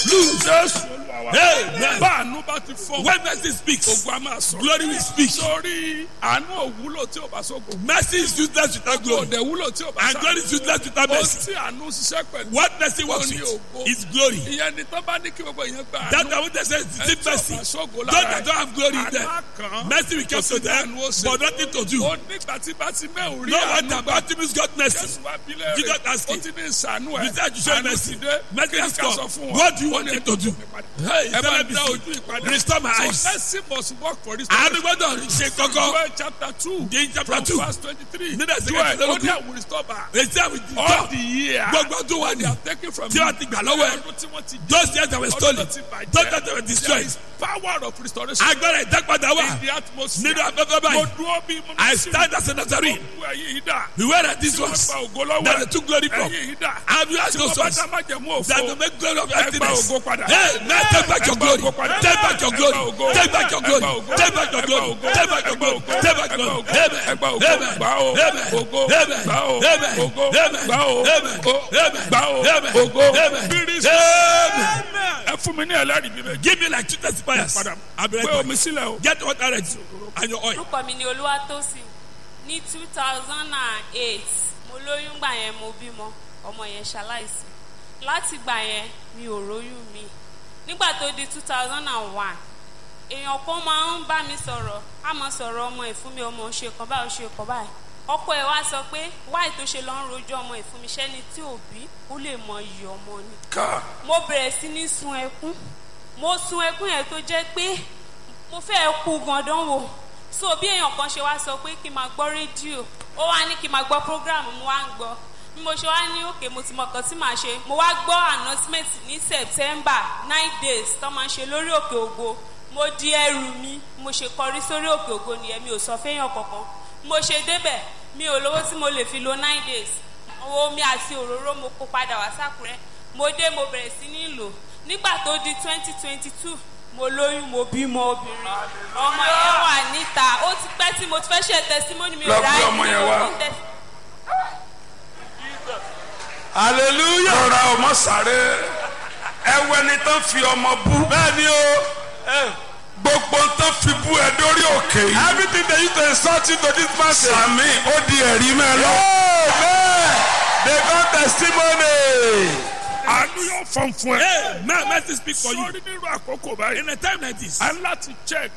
lose. jésù olúwa wa. Amen. bá àánú bá ti fọ́. When mercy speaks, ogun a máa sọ. glory will speak. sórí àánú òwúlò tí o bá sógun. Mercy is useless without glory. òde wúlò tí o bá And glory is useless without ohun mercy. tí àánú ṣiṣẹ́ pẹ̀lú. What mercy works Only with ògo. is glory. ìyẹn ni tó bá ní kí gbogbo yẹn gbà That àánú. I want to say is Ẹni deep tí o mercy. bá sógo Those lára that don't have glory in àánú them. á kàn án. Mercy will come to them, but nothing to do. ó nígbà tí bá ti mẹ́ òrí No àánú wonder gbà. Bartimaeus got mercy. Jésù wá bí léèrè. Jesus asked ó him. ti ní ìsànú ẹ̀. You said you show Àánú mercy. ti dé. Mercy Kí ni has ká sọ come. fún wọn? What do you Ó want ní him to do? Hey, ẹ bá tell me dá this. ojú ìpadà. Restore my So eyes. mercy must work for this. Àánú gbọ́dọ̀ ṣe kọ́kọ́. Joel chapter two. In chapter from two. verse twenty-three. Nínú ẹsẹ̀ Joel kẹsàn-án ó ní àwọn restore back. Èsì àwọn all ìdíjọ́. the year. Gbogbo tó wà ní. they are taken from Tí wọ́n ti gbà lọ́wọ́ ẹ̀. Ọdún tí wọ́n ti Those years that were stolen. Ọdún tó ti bàjẹ́. Those that were There destroyed. is power of restoration. Agbára ìdápadà wà. in the atmosphere. Nínú afẹ́fẹ́ Mo báyìí. dúró bí mo I sí stand as a Nazarene. gbogbo ẹ̀yin yìí dà. Beware that this Tí wọ́n was gba ògo lọ́wọ́ that ẹ̀. they took glory from. Ẹ̀yin yìí dà. Have you asked Tí those wọ́n bá ones dá májẹ̀mú that òfo. to make glory of Ẹ gba emptiness? ògo padà. Hey, man, take back your Ẹ gba glory. ògo padà. Take back your Ẹ glory. gba ògo. Take back your Ẹ glory. gba ògo. Take back your Ẹ gba glory. ògo. Take back your Ẹ gba glory. ògo. Take back Ẹ your gba glory. ògo. Amen. Ẹ gba ògo. Amen. Gbà ó. Amen. Ògo. Amen. Gbà ó. Amen. Ògo. Amen. Gbà ó. Amen. Ó. Amen. Gbà ó. Amen. Ògo. Amen. Bírí sí. Amen. Ẹ fún mi ní ẹlẹ́rìí bíbẹ̀. Give me like two testifiers. Padà. I'll be Pé right back. omi sílẹ̀ o. Get water ready and your oil. orúkọ mi ni olúwatósìn ní two thousand and eight mo lóyún gbà yẹn mo bímọ ọmọ yẹn ṣaláìsí láti gbà yẹn mi ò róyún mi nígbà tó di two thousand and one èèyàn kan máa ń bá mi sọ̀rọ̀ á mọ sọ̀rọ̀ ọmọ ẹ̀ fún mi ọmọ ò ṣe kan báyìí ò ṣe kan báyìí ọkọ ẹ̀ wá sọ pé wáì tó ṣe lọ ń rojọ́ ọmọ ẹ̀ fún mi ṣẹ́ni tí ò bí ó lè mọ iyì ọmọ ni Ká. mo bẹ̀rẹ̀ sí ní sun ẹkún mo sun ẹkún yẹn tó jẹ́ pé mo fẹ́ kú gandan wò so bí èèyàn kan ṣe wá sọ pé kí n máa gbọ́ rédíò ó wá ní kí n máa gbọ́ program mo wá ń gbọ́ bí mo ṣe wá ní òkè mo ti mọ kan tí màá ṣe mo wá gbọ́ announcement ní september nine days tó máa ń ṣe lórí òkè ògo mo di ẹrù mi mo ṣe kọrí sórí òkè ògo nìyẹn mi ò sọ fẹ́yàn kankan mo ṣe débẹ̀ mi ò lówó tí mo lè fi lo nine days owó omi àti òróró mo kó padà wá sákùrẹ́ mo dé mo bẹ̀rẹ̀ sí ní lò nígbà tó di twenty twenty two mo lóyún mo bímọ obìnrin ọmọ yẹn wà níta ó ti pẹ́ tí mo ti fẹ́ ṣe tẹsímọ́nì mi Lọ ò gbé ráyè ọmọ yẹn wá. mo ti tẹ- hallelujah. Rọra ọmọ sáré. Ẹwẹ́ ni tán fi ọmọ bú. bẹ́ẹ̀ni o Gbogbo tán fi bú ẹ dórí òkè yìí. everything they use to insult you to this man say Sàmì ó di ẹ̀rí mẹ́ lọ. amen they got testimony. Àánú yóò fọ́n fún ẹ. Hey, man, mercy speak for you. Sọ́rí nínú àkókò báyìí. In a time like this, A ń láti check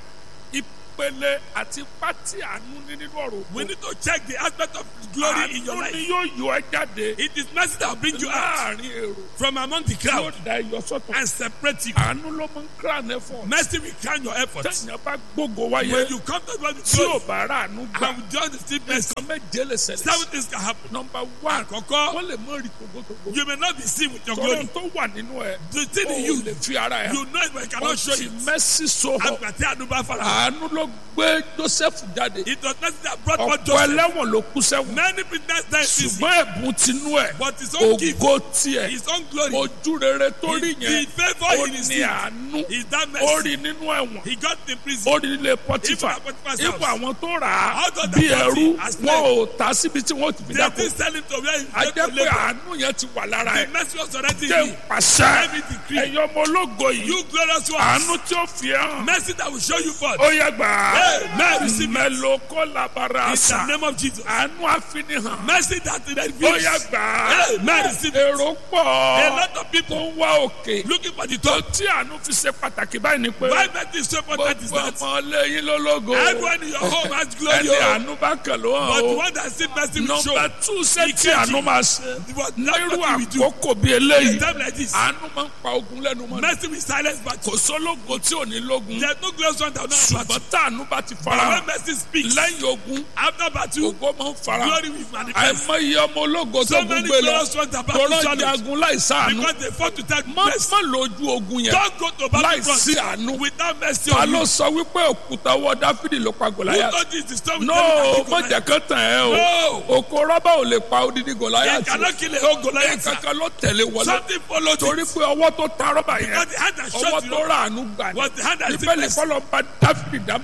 ìpele àti pátí àánú ní nínú ọ̀rọ̀ òkú. we need to check the aspect of glory in your Àánú life. ni yóò yọ ẹ jáde. It is mercy that will bring you out Láàrin èrò. from among the Yóò crowd da iyọ̀ sọ́tọ̀. and separate you. Àánú ló mú crown ẹ fún ọ. Mercy will crown your efforts. Tẹ̀yìn bá gbógo wáyé. When you come to God with Tí ò glory bá rà àánú gbà. and with just the still mercy, Nǹkan méje lè ṣẹlẹ̀. seven things can happen. Nọmba one. Àkọ́kọ́, Wọ́n lè mọ rí togotogo. you may not be seen with your Tọ́lọ́ glory. tó wà nínú ẹ̀. The thing in O you, lè fi ara ẹ̀. you know it but you cannot show Ọtí it. mẹ́sì so hàn. Àgbàtí àdúgbò afárá. Àánú ló gbé Joseph jáde. It was mercy that brought forth Ọ̀pọ̀ Joseph. ẹlẹ́wọ̀n ló kú sẹ́wọ̀n. Many prisoners died easy, Ṣùgbọ́n ẹ̀bùn tinú ẹ̀. but his own gift, Ògo tiẹ̀. his own glory, Ojú rere tó rí the yẹn. favour Ó he ní received àánú. is that Ó mercy. rí nínú ẹ̀wọ̀n. He got in prison. Ó rí nílé Even Pọ́tífà. at Potiphar's Ipò house. àwọn tó rà á Out of the bí party ẹrú as wọn ò tà síbi tí wọ́n ti fi They dáko. didn't sell him to where he A went to jẹ́ pé labor. àánú yẹn ti wà lára The ẹ̀. mercy was already Jẹ́ in you. pàṣẹ. Let me decree. Ẹ̀yin ọmọ ológo yìí. You glorious ones. Àánú tí ó fi ẹ́ hàn. Mercy that will show you forth. Ó yẹ gbà á. Amen. Receive it. Mẹ́lò kó labara In the àṣà. name of Jesus. Àánú àfinihàn. Mercy that will Ó reveal. yẹ gbà á. Amen. Receive it. Èrò A pọ̀ lot of people tó ń wá òkè. looking for the Tó top. tí àánú fi ṣe pàtàkì báyìí ni pé. Why mercy is so important is Gbogbo that ọmọ lẹ́yìn lólógo. everyone in your home has glory. Ẹni oh. àánú bá kàn ló hàn But the o. one that see mercy will show. Nọmba tú ṣé tí Ìkejì. àánú máa ṣe. But Nírú that's what we do. àkókò bíi In a eléyìí. time like this, Àánú máa ń pa ogun lẹ́nu mọ́. mercy will silence battle. Kò sólógo tí ò ní lógun. There's no glorious one that will not have Ṣùgbọ́n battle. táànú bá ti But fara when hàn. mercy speaks, Lẹ́yìn ogun, after battle, ògo máa ń fara hàn. glory will manifest. Àìmọye ọmọ ológo tó So gún many gbé lọ. glorious ones that Tọ́lọ́ battle challenge jagun láì sáànú. because they fought to take Má mercy. má lójú ogun yẹn. Don't go to Láì battle sí front àánú. without mercy Ta on ló you. sọ wípé òkúta ọwọ́ Dáfídì ló pa Who Gòláyà? told you the story? No, má jẹ́ kán tàn ẹ́ o. No. Òkò rọ́bà ò lè pa odidi You Gòláyà tì. cannot kill a whole Goliath. Kankan ló tẹ̀lé wọlé. Something followed Torí it. pé ọwọ́ tó ta rọ́bà yẹn. Because the hand that Ọwọ́ shot you tó rà àánú gbà ní. was the hand that Bíbélì sickness. kọ́lọ́ bá Dáfídì dá má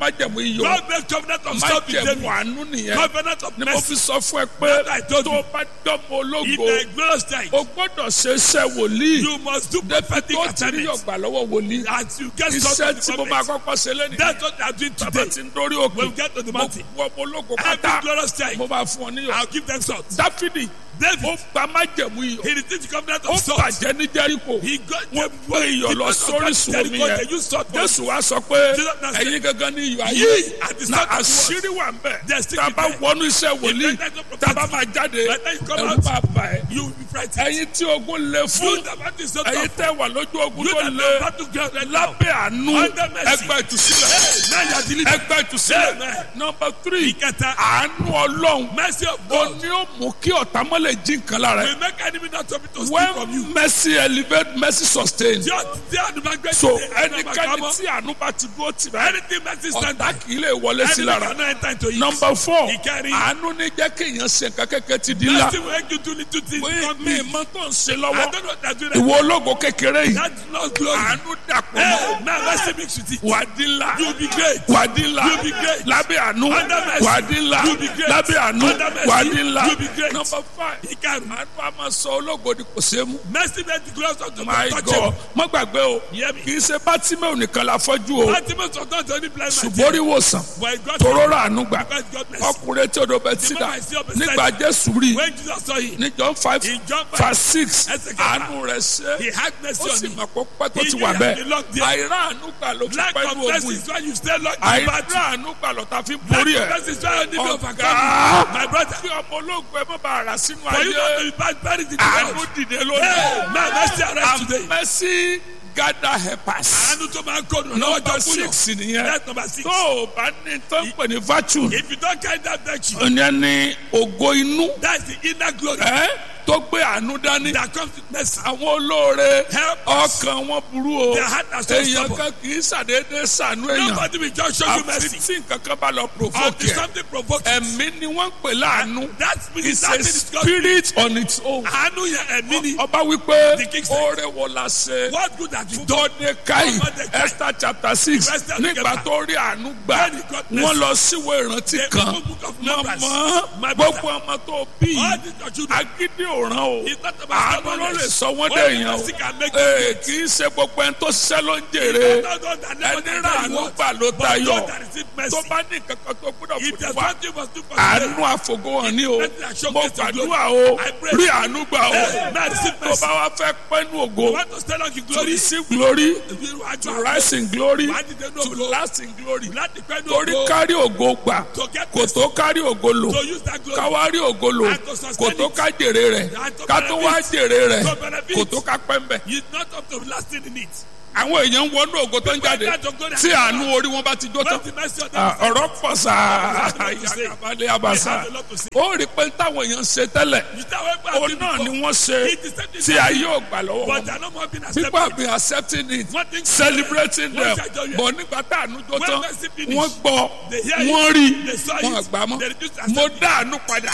májẹ̀mú iyọ̀ God make covenant of stop with májẹ̀mú David. àánú nìyẹn Covenant of ni mo fi mercy. sọ fún ẹ pé I told tó you. o bá dọ́mọ In ológo the glorious time, o gbọ́dọ̀ ṣe iṣẹ́ wòlíì you must do débi prophetic tó ti rí assignments. ọgbà lọ́wọ́ wòlíì As you get iṣẹ́ something tí mo from máa it. kọ́kọ́ ṣe lẹ́nu That's what I'm doing bàbá today. ti ń dórí òkè When we get to the mo mountain, wọ ọmọ ológo every pátá glorious time, mo máa fún ọ níyọ̀ I'll give them salt. dáfídì ó David, gba májẹ̀mú iyọ̀ he received the covenant ó of salt. bàjẹ́ ní jẹ́ríkò He got wọ́n gbé iyọ̀ lọ sórí sùn omi yẹn They use salt for jésù wá sọ pé Jesus now said, ẹ̀yin gangan ní iyọ̀ ayé Ye are the na salt of the world. àṣírí wà ń bẹ̀ There's still tá a bá there. wọnú iṣẹ́ wòlíì If that is tá a bá máa jáde By the time you come ẹ̀rù out, bá bà ẹ́ You will be frightened. ẹ̀yin tí ogun lé fún You that want is so ẹ̀yin tough. tẹ́ wà lójú ogun You tó that lé know how to get right now. lábẹ́ àánú Under mercy. ẹgbẹ́ ìtúsílẹ̀ Hey, now you are delivered. ẹgbẹ́ ìtúsílẹ̀ Amen. nọmba tírì Ìkẹta, àánú ọlọ́run mercy of ó God ní ó mú kí ọ̀tá mọ́lẹ̀ jí nǹkan lára ẹ̀ will make enemy not to be to steal from you. when mercy elevate mercy sustain Tí ó tí àdúrà gbé so dìde, ẹni ọba ẹnikẹ́ni kámọ́. tí àánú bá ti dúró tì báyìí Anything mercy stand ọ̀tá by. kì í lè wọlé sí Enemy lára cannot enter into it. nọmba four Ìkẹrin. àánú ní jẹ́ kí èèyàn ṣe nǹkan kékeré ti di ńlá Mercy will make you do little things. mi Not mi me. mọ tó ń ṣe I lọ́wọ́ don't know what they're doing. ìwọ ológo kékeré yìí That's not glory. àánú dàpọ̀ Hey, mọ́ now mercy mix with it. wà á di ńlá You'll be great. wà á di ńlá You'll be great. lábẹ́ àánú Under mercy. wà á di ńlá You'll be great. lábẹ́ àánú Under mercy. wà á di ńlá You'll be great. nọmba five Ìkarùn-ún. àánú a máa sọ ológo di kò ṣeé mú. Mercy make the glorious of the my touch god má gbàgbé o Hear me. kì í ṣe bátímẹ́ò nìkan la fọ́jú o Ultimate of not only blind man. ṣùgbọ́n orí wòsàn But God toró rà àánú gbà because God mercy. ọkùnrin tí odò bẹ tí dà moment I see your beside nígbà jésù rí When Jesus saw him, ní john five In John five, verse six ẹsẹ̀ kẹta. àánú rẹ̀ ṣe he had mercy ó on sì him. mọ̀ pé pẹ́ tó He ti knew wà he bẹ́ẹ̀ had been locked there. àìrá àánú gbà ló fi Lack pẹ́ of ní mercy ogun is yìí why you stay locked in battle. àìrá àánú gbà lọ́ta fi Lack borí of ẹ̀ mercy is why you need to overcome. ọ̀gá My brother, bí ọmọ ológun ẹ má bàa rà sínú for you not to ayé be bad, buried in the àánú world. dìde Hey, lónìí man, mercy arise today. and mercy gather helpers. Àánú tó máa ń kó nù lọ́wọ́ number jọ fún yàn. six nìyẹn That's number six. tó o bá ní tó ń pè ní virtue If you don't carry that virtue, ìyẹn ní ògo inú that's the inner glory ẹ tó gbé àánú dání that comes with mercy. àwọn olóore Help us. ọkàn wọn burú o Their heart are so èèyàn stubborn. kan kì í ṣàdédé ṣàánú èèyàn Nobody will just show you àfi mercy. tí nǹkan kan bá lọ provoke Until ẹ something provokes you. ẹ̀mí ni wọ́n ń pè láàánú That spirit, it's that a thing is God. spirit on its own Àánú yẹn ẹ̀mí ni. ọba wípé The king said, oore wo la ṣe What good have you done? Mordecai Mordecai. Esther chapter six Esther nígbà chapter- tó rí àánú gbà When he got wọ́n mercy. lọ síwèé ìrántí The kan book of numbers. mọ̀mọ́ My gbogbo brother. ọmọ tó bí All these your children. agídí òràn o It's not about àánú ló lè stubbornness. sọ wọ́n Only dé èèyàn o mercy can make you Ee, great. kì í ṣe gbogbo ẹni tó ṣiṣẹ́ ló ń jèrè Not those that never ẹni get rà what àánú you want. gbà ló But tayọ those that receive mercy. tó bá ní kankan tó gbọ́dọ̀ If fòdì there's wá one thing you must do for today, àánú àfògóhàn ní o Let me show mo mercy and glory. gbàdúrà o I pray. rí àánú gbà o Hey, man, receive tó mercy. bá wá fẹ́ pẹ́nu ògo You want to stand on your to glory? receive glory Iwájú to àwọn rise in glory Wàá dìde ní to ògo. last in glory láti pẹ́ ní torí ògo. kárí ògo gbà To get kò tó kárí ògo lò to use that glory. káwárí ògo lò And to sustain kò tó it. ká jèrè rẹ̀ And to ká tó wá benefit. jèrè rẹ̀ To benefit. kò tó ká pẹ́ ń bẹ̀. He's not up to lasting in it. àwọn èèyàn ń wọnú ògo tó ń jáde When that glory tí has àánú orí wọn bá ti jó tán When the mercy of Ah, them ọ̀rọ̀ pọ̀ sáà They have a lot to say. yàgàbalẹ̀ They àbàṣà have a lot to say. ó rí pé táwọn èèyàn ń ṣe tẹ́lẹ̀ You start working for òun people náà before. ni wọ́n ṣe It is something tí ayé ò gbà lọ́wọ́ But wọn. they are not more being people have accepted. been accepting it One thing- celebrating Wọ́n them ṣàjọyọ̀. but nígbà tá àánú jó When tán mercy finish, wọ́n gbọ́ they hear it, wọ́n rí they saw wọ́n it, àgbà mọ́ they refuse to mo accept it. dá àánú padà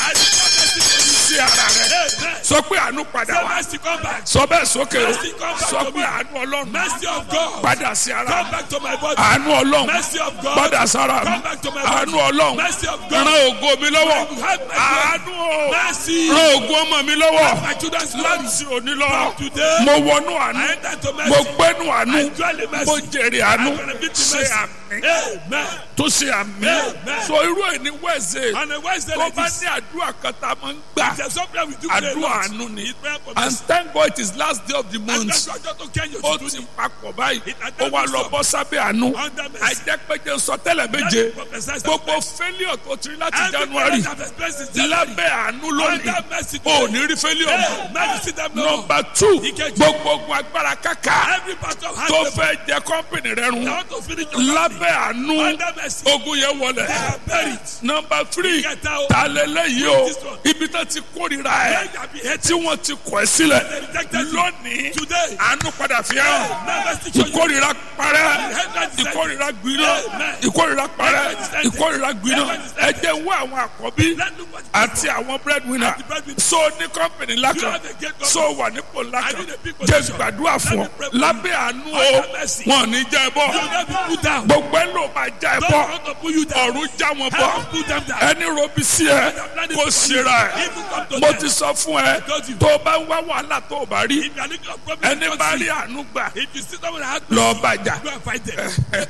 sí ara rẹ̀ Amen. sọ pé àánú padà Say wá mercy come back. sọ bẹ́ẹ̀ sókè o Mercy come back sọ to pé me. àánú ọlọ́run Mercy of God. padà sí ara Come mi back to my body. àánú ọlọ́run Mercy of God. padà sára mi Come back to my body. àánú ọlọ́run Mercy of God. ran ògo mi lọ́wọ́ You have my àánú o Mercy. ran ògo ọmọ mi lọ́wọ́ My children's glory. láti òní lọ From today, mo wọnú àánú I enter to mercy. mo gbẹ́nu àánú I dwell in mercy. mo jèrè àánú I benefit in ṣe mercy. àmì Amen. tó ṣe àmì Amen. so irú ẹ̀ ní wẹ́ẹ̀sẹ̀ On a Wednesday tó like bá this, ní àdúrà kan tá a máa ń gbà there's something we do very àdúrà lot. àánú ni It's prayer for and mercy. thank God it is last day of the And month that's why God don't care your ó children. ti papọ̀ báyìí It- and ó that wá is lọ so. bọ́ sábẹ́ àánú Under mercy. àìjẹ́pẹ́jẹ́ sọ tẹ́lẹ̀ méje That prophesies gbogbo that failure tó ti rí láti Every January parent have experienced this January. lábẹ́ àánú lónìí Under mercy ò today. ní rí failure mọ́. Hey, man, you see them no more. number two Ìkejì. gbogbo ogun agbára kàkà Every part of hand tó they fẹ́ jẹ kọ́mpìnì rẹ run want to finish your company. lábẹ́ àánú Under mercy. ogun yẹn wọlé They are buried. number three Ìkẹta o. ta lélẹ́yìí o This one. ibi tó ti kórìíra ẹ Where you have been hated. tí wọ́n ti kọ̀ ẹ́ sílẹ̀ rejected you. lónìí Today. àánú padà fi hàn Never see you. ìkórìíra parẹ́ Hatred is ìkórìíra gbiná Amen. ìkórìíra parẹ́ Hatred is ended. ìkórìíra gbiná Hatred is ẹ jẹ́ wá àwọn àkọ́bí Let look what àti àwọn breadwinner the breadwinner. so ní kọ́mpìnì ńlá You kan have a great company. so wà nípò ńlá I kan need a big jẹ́ position. gbàdúrà fún ọ Let me pray for you. lábẹ́ àánú o Under mercy. wọn ò ní já ẹ bọ́ You will not be put down. gbogbo ẹ ló máa já ẹ Don't bọ́ want to put you down. ọ̀run já wọn bọ́ Heaven put them down. ẹni robi sí ẹ kó ṣera ẹ Even come to mo death. ti sọ fún ẹ told you. tó o bá ń wá wàhálà tó o bá rí If you are looking for problem, ẹni don't bá see. rí àánú gbà If you see someone that has lọ bàjá go and fight them.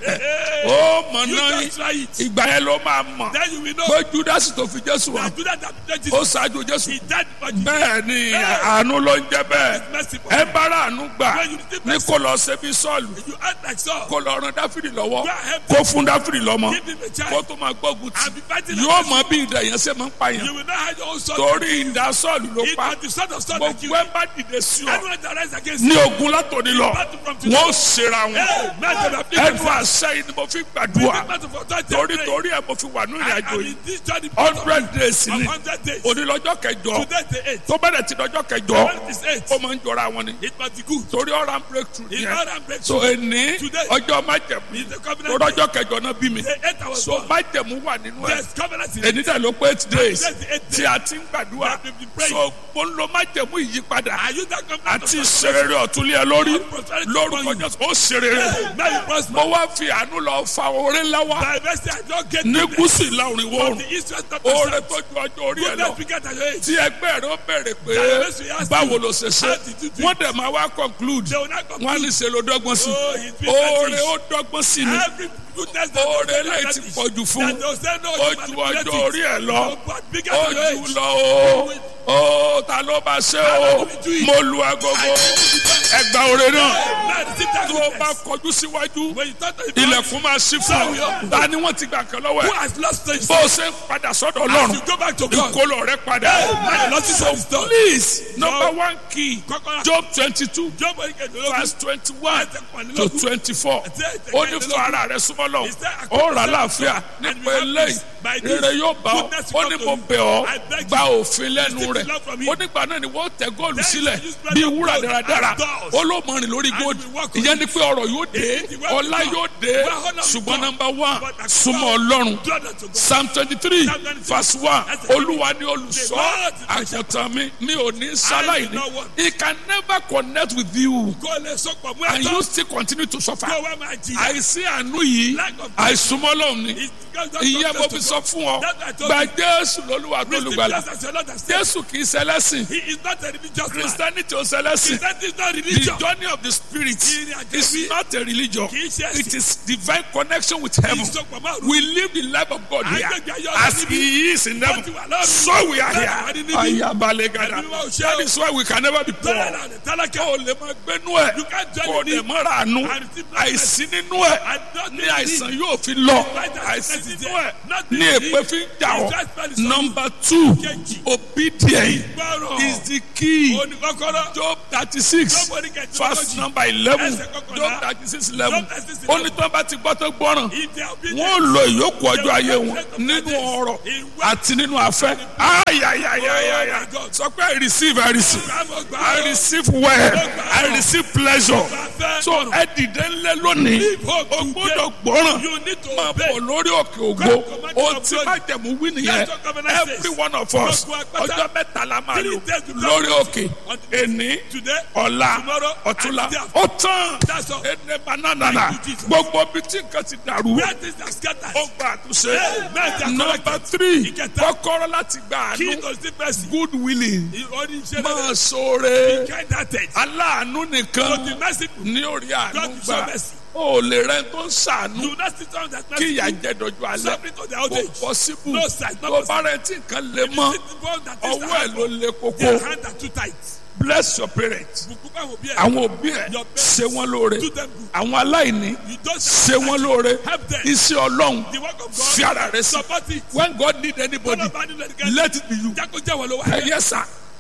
ó mọ̀ You náà don't try it. ìgbà yẹn ló máa mọ̀ Then you will know. pé júdásì tó fi jésù wà that Judas that betrayed ó Jesus, ṣáájú jésù he died for Jesus. bẹ́ẹ̀ ni àánú ló ń jẹ́ bẹ́ẹ̀ Mercy for ẹ him. bára àánú gbà When you receive ní mercy. kó lọ ṣe bí sọ́ọ̀lù You act like Saul. kó lọ ran dáfídì lọ́wọ́ Go ahead. kó fún dáfídì lọ́mọ Give him a kó child. tó máa gbógun tì And be fighting yóò against mọ bí ìdá yẹn ṣe máa ń pa You yẹn will not have your own son. torí ìdá sọ́ọ̀lù ló It pa was the son of Saul that killed gbogbo ẹ him. bá dìde sí ọ Anyone that rise against ní you. ogun látòní lọ Battle from today. wọn ò ṣera wọn Hey, man, they have been ẹnu àṣẹ yìí ni mo fi gbàdúrà battle for that torí day. torí ẹ mo fi wà ní ìrìn I àjò am yìí in this journey because of hundred days of ni 100 days. onílọ́jọ́ kẹjọ Today the eight. tó bẹ̀rẹ̀ ti lọ́jọ́ kẹjọ When it is eight, ó máa ń jọra wọn ni it must be good. torí ọ̀rá ń breakthrough It's yẹn not a breakthrough. so èní Today. ọjọ́ májẹ̀mú It's the covenant. lọ́jọ́ kẹjọ náà bí mi The eight hours so born. májẹ̀mú wà nínú ẹ̀ Yes, covenant is èní dẹ̀ ló pé eight days Today the eighth tí a ti ń gbàdúrà That we've been praying. so mo ń lo májẹ̀mú ìyípadà Are you that covenant? àti of ìṣerere ọ̀túnlẹ̀ lórí prosperity lórúkọ upon you? jésù ó ṣerere Now you prosper. mo wá fi àánú lọ fa oore ńlá wá By mercy, I don't get ní goodness gúúsù ìlà oòrùn ìwọ̀ from oòrùn the east, west, north, oore and tó south. ju ọjọ́ orí ẹ lọ Goodness begat at your age. tí ẹgbẹ́ rẹ ó bẹ̀rẹ̀ pé That mercy has báwo you. ló ṣe ṣe How did you do it? wọ́n dẹ̀ máa wá conclude They will not wọ́n á conclude. ní ṣe ló dọ́gbọ́n sí Oh, he's been oore fetish. ó dọ́gbọ́n sí ni Every goodness that oore they will eléyìí not ti fetish. pọ̀ jù fún That they will say no, ó you ju manipulate ọjọ́ orí it. ẹ lọ Oh, but begat ó at your jù age. lọ o ó ta ló bá ṣe o mo lu agogo ẹgbà oore náà Man, receive that tó o bá goodness. kọjú síwájú When you talk to the ilẹ̀kùn máa ṣí fún ọ ta ni wọ́n ti gbà kan lọ́wọ́ who ẹ̀ has lost things, bó o ṣe ń padà sọ́dọ̀ as ọlọ́run you go back to God, ìkólọ rẹ padà man, lost his own stuff. please number one key Kọ́kọ́rọ́. job twenty two Job orí kejìlélógún. verse twenty one to Ẹsẹ̀ twenty four Ẹsẹ̀ ó ní kejìlélógún. fún ara rẹ súnmọ́ lọ He said, ó rà láàfíà And nípa you have eléyìí peace. By this, rere yóò bá ọ goodness ó will ní come mo to you. bẹ̀ ọ́ I beg gba you. òfin lẹ́nu Receive rẹ̀ love from him. ó nígbà náà ni wọ́n tẹ góòlù Then sílẹ̀ you spread bí your wúrà gold dáradára and doors. ó ló mọrin lórí And góòlù you will walk on ìyẹn it. ni pé ọrọ̀ yóò dé It is well ọlá with yóò God. dé Well honor with ṣùgbọ́n God. number one But the súnmọ́ God, ọlọ́run draw them to God. psalm twenty three Psalm 23, verse one That's it. olúwa ni olùṣọ́ The Lord is my àgùntàn mi mi ò ní sáláì ní not want. he can never connect with you Kó lè sọ́pọ̀ mú and ẹ̀tọ́. you still continue to suffer. Kó wá máa jìyà. àìsí àánú yìí Lack of àìsúnmọ́ lọ́hùn ni It's because God ìyẹn talks mo to fi God. sọ fún ọ That's why I told gba you. jésù lólúwa tó Receive lùgbàlà Jesus as your Lord and Savior. jésù kì í ṣẹlẹ́sìn He is not a religious man. christianity ò ṣẹlẹ́sìn Christianity is not the religion. journey of the spirit Ìrìn àjò is ẹ̀mí. not a religion Kì í ṣe ẹ̀sìn. it is divine connection with heaven Ìsopọ̀ máa rú. we live the life of God here Àgbègbè ayé ọ̀la as níbí. he is in heaven Wọ́n ti wà lọ́run. so we are Bẹ́ẹ̀ wà ní here níbí. ayabalegada Ẹ̀mí wa ò ṣe that o. is why we can never be poor Bẹ́ẹ̀ náà ni tálákà. kó o lè máa gbénú ẹ̀ You can't join kó o me. lè máa ra àánú And receive blessing. àìsí nínú ẹ̀ And not ní need àìsàn me. yóò fi lọ Right, that àìsí sickness is nínú there. ẹ̀ Not ní need èpè me. fi ń jà ọ́ It's just spell it number two Kejì. obedience Gbọ́rọ̀. is the key Òní kọ́kọ́rọ́. job thirty six Job orí kejì verse lógójì. number eleven Ẹsẹ̀ kọkànlá. job thirty six eleven Job 36, ó ní tí wọ́n bá ti gbọ́ tó gbọ́ràn If they are obedient, wọ́n lo ìyókù ọjọ́ they ayé will wọn take the nínú blessings ọrọ̀ in wealth. àti nínú afẹ́ ayayayayaya Oh my God. sọ pé I receive I receive Bravo, gbà I ó. receive well I receive pleasure Gbàfẹ́. so ẹ dìde ńlẹ̀ lónìí Leave hope o today. gbọ́dọ̀ gbọ́ràn You need to máa obey. bọ̀ lórí òkè ògo God command o you ti to má obey. jẹ̀mú wí nìyẹn That's what covenant says. every one of us Gbogbo agbádá. ọjọ́ mẹ́ta la máa Three lò days to lórí come. òkè Until èní Today, ọ̀la tomorrow, ọ̀túnla and the day after. ó tán That's all. ẹnẹ bananana Thank you, Jesus. gbogbo bí tí nǹkan ti dàrú where things are scattered. ó gba àtúnṣe Amen. They are nọmba corrected. three Ìkẹta. kọ́kọ́rọ́ láti gba Key àánú to see mercy. good willing Ìrọ̀lì iṣẹ́ máa rere. ṣoore Kind hearted. aláàánú To nìkan be merciful. ní orí àánú God will gbà show mercy. ó lè rẹ tó ń ṣàánú Do not sit down that kí ìyà mercy. jẹ dọjú alẹ́ Suffering to their old kò age. pọ́síbù No, sir, it's not tó bá rẹ tí nǹkan lè mọ́ This is the one that is ọwọ́ ẹ̀ ló hard. lè koko Their hands are too tight. bless your parents Bùkún bá wò bí ẹ̀. àwọn òbí ẹ̀ Your parents. ṣe wọ́n lóore Do them good. àwọn aláìní You don't ṣe wọ́n lóore Help them. iṣẹ́ ọlọ́run The work of God. fi ara rẹ sí Support it. when God need anybody Tọ́lá bá nílò ẹnikẹ́ni. let it be you Jákó jẹ́ wọ́n ló wà. ẹ yẹ sà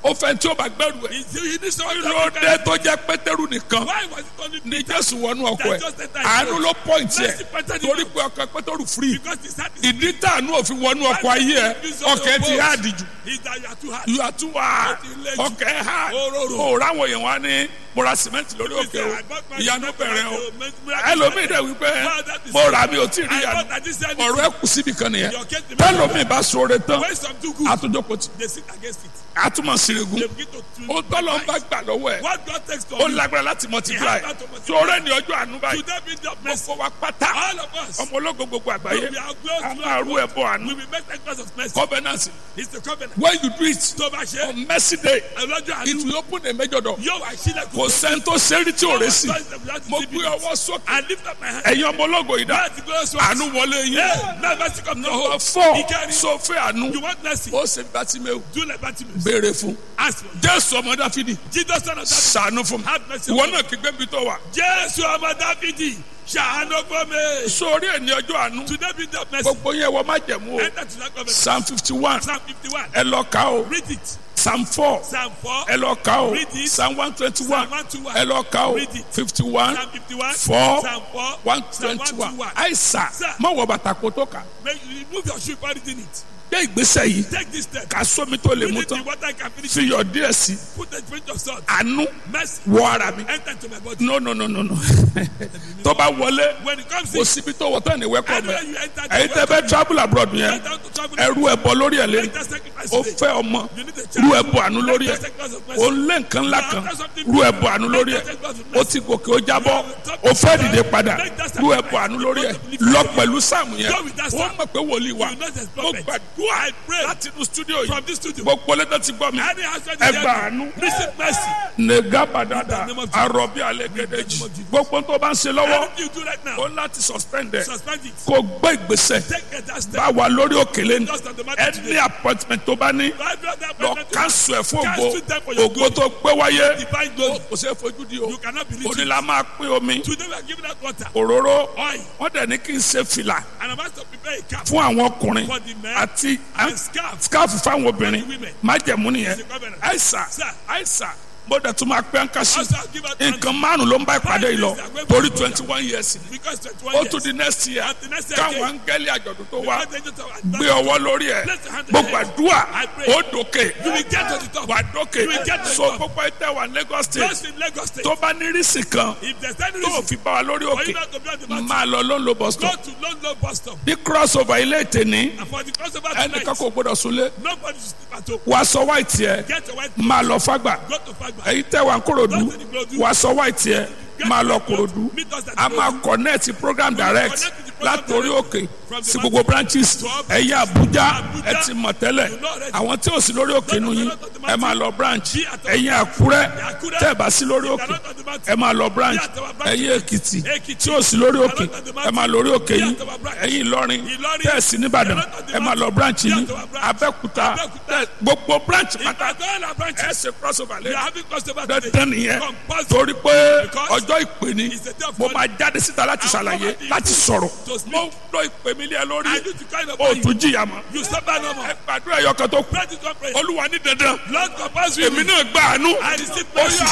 ó fẹ́ tí ó bá gbẹ́rù ẹ̀ He he needs someone kí to ló carry dé him. tó jẹ́ pétérù nìkan Why was it only ní Peter? jésù wọnú ọkọ ẹ̀ That just enter his àánú boat. ló pọ́ǹtì ẹ̀ Mercy pointed him torí out. pé ọkọ pétérù free Because his heart is ìdí tàánú òfin wọnú ọkọ ayé ẹ̀ ọkẹ́ ti háàdì jù Is that you are too hard. you are too hard ọkẹ́ hard o ráwọn èèyàn wá ní mo ra cement lórí òkè o ìyanu bẹ̀rẹ̀ o ẹlòmíì dẹ̀ wípé mo rà mi ò tí ì rí I ìyanu thought that this said ọ̀rọ̀ ẹ̀ kù síbi kan nìyẹn tẹ́lòmíì bá sọ̀rọ̀ tán when some do good, àtúndókò tí they sit against it. àtúmọ̀ sírègùn They begin to to- ó tọ́lọ́ ń bá gbà lọ́wọ́ ẹ̀ What God takes from ó you, lágbára láti multiply He has that to multiply. sọ̀rọ̀ ní ọjọ́ àánú báyìí today be the mercy. gbogbo wa pátá All of us, ọmọ ológo gbogbo àgbáyé we are close a to máa rú ẹbọ àánú we will make the class of mercy. covenant It's the covenant. when you do it Tó bá ṣe, on mercy day ọlọ́jọ́ it àánú will open a major door yóò wá sílẹ̀ kò sẹ́ni tó sẹ́rí tí ò rẹ̀ sí mo I gbé ọwọ́ sókè lift up my hand. ẹ̀yin ọmọ ológo yìí dá Láti gbé ọsọ. àánú wọlé yín Hey, now mercy come to number hold. four Ìkẹrin. sọfẹ́ àánú You want mercy? ó ṣe bàtìmẹ́wò Do like Bartimaeus. béèrè fún Ask for it. jésù ọmọ dáfídì Jesus son of David. sànú fún mi Have mercy. ìwọ náà kí gbẹ́bí tó wà Jésù ọmọ Dáfídì ṣàánú fún mi. sórí ẹ̀ ní ọjọ́ àánú Today be the mercy. gbogbo yẹn wọ́n má jẹ̀mú o Enter to that covenant. psalm fifty one Psalm 51. ẹ lọ kà o Read it. psalm four Psalm 4. ẹ lọ kà o Read it. psalm one twenty one Psalm 121. ẹ lọ kà o Read it. fifty one Psalm 51. four Psalm 4. one Psalm twenty one 121. àìsà Sir. má wọ bàtà kó tó kà Make you remove your shoe before reading it. gbé ìgbésẹ̀ yìí Take this step. kà sómi tó lè Read mú it in tán water can finish. fi yọ díẹ̀ sí Put a pinch of salt. àánú Mercy. wọ ara mi Enter into my body. no no no no no tó bá wọlé When it comes kò in, síbi tó wọ tán ní wẹ́kọ̀ anywhere mẹ́ you enter, ẹ̀yin tẹ́ bẹ́ travel abroad yẹn enter to travel. ẹrú ẹbọ lórí ẹ̀ lẹ́nu Enter sacrifice ó today. fẹ́ ọmọ You need a rú child. ẹbọ àánú lórí ẹ̀ Enter sacrifice of mercy. ó lé nǹkan ńlá kan rú ẹbọ àánú lórí ẹ̀ ó ti gòkè ó jábọ́ ó fẹ́ dìde padà rú ẹbọ àánú lórí ẹ̀ lọ pẹ̀lú sáàmù yẹn ó mọ̀ pé wòlíì wa You know there's ó prophet. gbàdúrà I pray láti inú studio yìí from this studio. gbogbo lẹ́tọ̀ ti gbọ́ mi Any husband ẹ is gba here. àánú Receive mercy. negabadada In the name of Jesus. arọbí alẹ́gẹ́dẹ́jì gbogbo tó bá ń ṣe lọ́wọ́ Anything you do right now, ó láti suspend ẹ̀ suspend it. kó gbé ìgbésẹ̀ Take a that step. bá wa lórí òkèlè ní Just on the matter ẹni today. appointment tó bá ní Every other lọ appointment you kánṣu ẹ̀ fún ògo Cancel them for your ògo tó gbé wáyé Divine glory. kò sí fojú di o You cannot believe òní it. la máa pín omi Today we are giving out water, òróró oil, wọ́n dẹ̀ ní kí n ṣe fìlà and I'm asked to prepare a cap fún àwọn ọkùnrin for the men àti and scarf. scarf fáwọn obìnrin For the women. májẹ̀mú nìyẹn It's a covenant. àìsà Sir. àìsà mo dẹ̀ tún máa pẹ́ ń kásí Also, I'll give out nǹkan márùn ló ń bá ìpàdé yìí lọ torí twenty one years ni because 21 ó years. tún di next year At the next year káwọn again. áńgẹ́lì àjọ̀dún tó wá Because they just have- gbé ọwọ́ lórí ẹ̀ Place your hand on gbogbo your head. àdúrà I pray. ó dòkè You will get to the top. wà dókè You will get to the so top. gbogbo ẹtẹ wà Lagos state Just in Lagos State. tó bá ní rísì kan If there's any tó reason fi bá wa lórí for òkè you not to be on the mountain, máa lọ ló ń lo bus go stop to London bus stop. bí crossover ilé ètè ní And for the crossover ẹnìkan tonight, kò gbọdọ̀ súnlé nobody should sleep at home. wàá sọ white yẹ Get your wife, máa lọ fágbà go to Fagba. èyí tẹ wà ń kúròdú wàá sọ white yẹ máa lọ kúròdú a máa connect program direct látòrí òkè sí gbogbo branches ẹ̀yìn Àbújá ẹ ti mọ̀ tẹ́lẹ̀ àwọn tí ò sí lórí òkè nù yín ẹ máa lọ branch ẹ̀yìn Àkúrẹ́ tẹ́ ẹ bá sí lórí òkè ẹ máa lọ branch ẹ̀yìn Èkìtì tí ò sí lórí òkè ẹ máa lórí òkè yín ẹ̀yìn Ìlọrin tẹ́ ẹ sí nìbàdàn ẹ máa lọ branch yín Abẹ́òkúta tẹ́ gbogbo branch If pátá I go on our ẹ branches, ṣe crossover we are lẹ́yìn having crossover today. dandan nìyẹn Compulsory. torí pé Because ọjọ́ ìpè ni it's the day of mo God. máa jáde síta láti ṣàlàyé láti sọ̀rọ̀ To speak. mo lọ ìpè mi lé ẹ I lórí need to kind of o tún jìyà mọ́ You suffer no more. ẹ gbàdúrà ẹyọ kan tó kù Pray this one prayer. olúwa ní dandan Lord compulsory. èmi náà gbà àánú I receive ó mercy.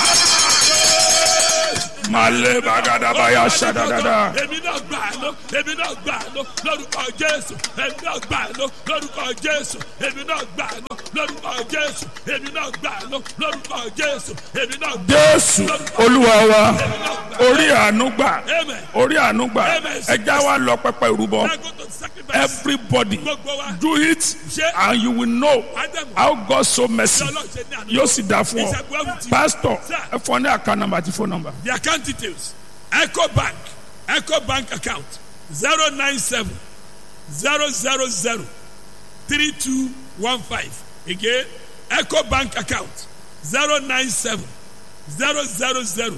yá malẹ bagadabaya ṣadadada Èmi náà gbà lọ, èmi náà gbà lọ, lórúkọ Jésù. Èmi náà gbà lọ, lórúkọ Jésù. Èmi náà gbà lọ, lórúkọ Jésù. Èmi náà gbà lọ, lórúkọ Jésù. Èmi náà gbà jésù olúwa wa orí àánú gbà Amen. orí àánú gbà ẹja wa lọ pẹpẹ ìrúbọ I go to sacrifice. everybody Gbogbo wa. do it and you will know Ádámù. how God so mercy Ọlọ́run ṣe ní àná. yóò sì dá fún ọ Ìṣẹ́gun ẹ̀wù tí. pastor Sir. ẹ fọ ní account number àti phone number. The account details. Echo Bank. Echo Bank account. 097 000 3215. Again, Echo Bank account. 097 000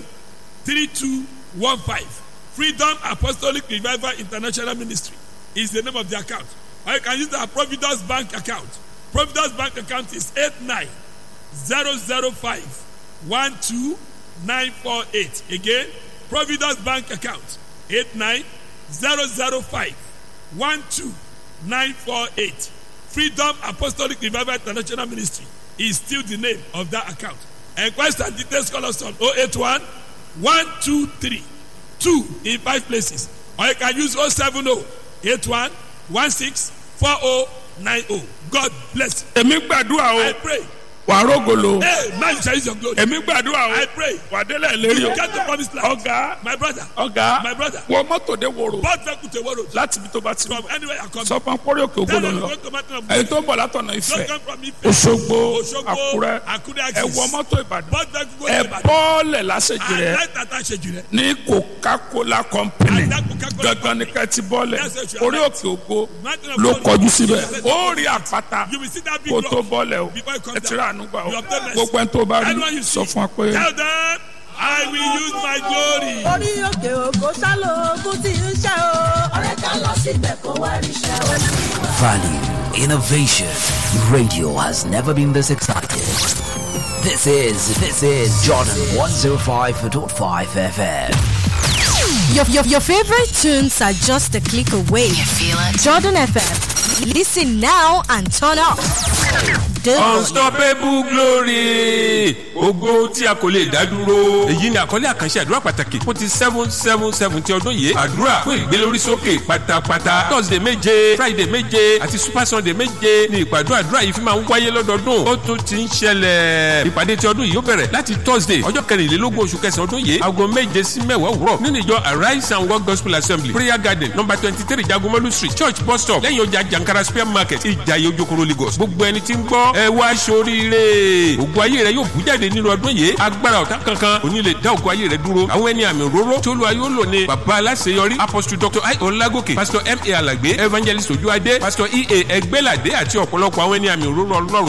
3215. Freedom Apostolic Revival International Ministry is the name of the account. Or you can use the Providence Bank account. Providence Bank account is 89 005 12948. Again, Providence Bank account 89005 12948. Freedom Apostolic Revival International Ministry is still the name of that account. Enquest and details call us on 081 123 2 in five places. Or you can use 070 81 16 4090. God bless you. èmi gbàdúrà o I pray. wà rógolo Hey, man shall use your glory. èmi gbàdúrà o I pray. wà délẹ̀ lérí You o get the promised land. ọ̀gá My brother. ọ̀gá My brother. wọ mọ́tò dé woro Both vehicle to Woro. láti ibi tó bá ti From anywhere you come. sọ fún akórí òkè Tell ògbóló them lọ go to Mountain of ẹni God. tó ń bọ̀ látọ̀nà ìfẹ́ Don't come from Ife. Òṣogbo Òṣogbo, Àkúrẹ́ Àkúrẹ́ ẹ axis. wọ mọ́tò Ìbàdàn Both vehicle go ẹ to Ibadan. bọ́ọ̀lẹ̀ lásèjì I rẹ like that I said you there. ní Coca-Cola company And that Coca-Cola gangan ní kẹ́tì bọ́ọ̀lẹ̀ That's what you orí are òkè ògo Mountain of ló God. kọjú síbẹ̀ ó rí àpáta You will see that big kó tó rock. bọ́ọ̀lẹ̀ o Before you come ẹ ti rà ànúgbà o You obtain mercy. gbogbo ẹni tó bá rí Anyone you sọ see, fún wa pé Tell them, I will use my glory. orí òkè òkò sálọ ogun tí ń ṣe o. ọ̀rẹ́ ká lọ síbẹ̀ kó wá ríṣẹ́ o. Value, innovation. Radio has never been this excited. This is this is Jordan 105.5 FM. Your, your, your favorite tunes are just a click away. You feel it? Jordan FM. Listen now and turn up. The- unstoppable glory ògo tí a kò lè dá dúró. èyí ni àkọlé àkànṣe àdúrà pàtàkì fún ti seven seven seven ti ọdún yìí àdúrà fún ìgbélórísókè pátápátá thursday méje friday méje àti super sunday méje ni ìpàdé àdúrà yìí fi máa ń wáyé lọ́dọọdún ó tún ti ń ṣẹlẹ̀ ìpàdé ti ọdún yìí ó bẹ̀rẹ̀ láti thursday ọjọ́ kẹrìnlélógún oṣù kẹsàn-án ọdún yìí aago méje sí mẹ́wàá òwúrọ̀ nínú ìjọ arise and work gospel assembly prayer garden number twenty three jagomolu street church bus stop lẹ́yìn ọjà jankara square market ìjàyè ojokoro lagos gbogbo ẹni tí ń gbọ́ ẹ wá sóríire ògùn ayé rẹ yóò bú jáde nínú ọdún yìí agbára ọ̀tá kankan kò ní lè dá ògùn ayé rẹ dúró àwọn ẹni àmì òróró tí olúwa yóò lò ní bàbá aláṣeyọrí apostle dr i olagoke pastor m a alagbe evangelist ojuade pastor e a ẹgbẹ́ládé àti ọ̀pọ̀lọpọ̀ àwọn ẹni àmì òróró ọlọ́run